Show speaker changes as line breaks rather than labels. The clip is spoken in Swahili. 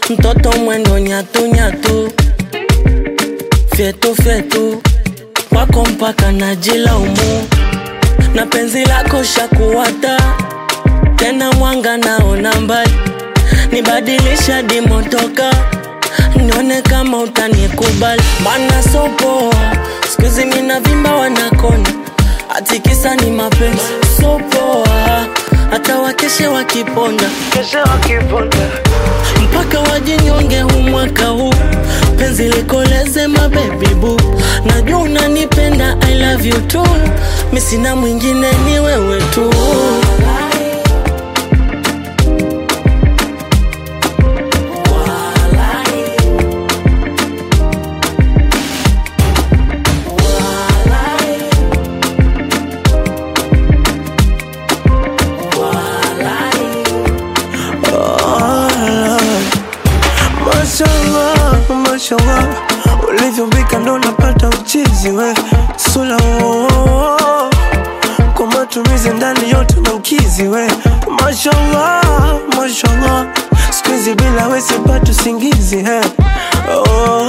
mtoto mwendo nyatu nyatu, fyetu fyetu, kwako mpaka najilaumu, na penzi lako shakuwata tena, mwanga naona mbali, nibadilisha dimotoka nione kama utanikubali, mana sopoa skuizi mina vimba wanakona, atikisa ni mapenzi sopoa, hata wakeshe wakiponda keshe wakiponda mpaka wajinyonge huu mwaka huu, penzi likoleze mabebi bu, najua unanipenda I love you too, mi sina mwingine ni wewe tu.
Mashallah, mashallah, ulivyombika ndo napata uchizi we sula oh, oh, oh. kwa matumizi ndani yote na ukizi we Mashallah, mashallah, sikuizi bila we sipati usingizi he oh,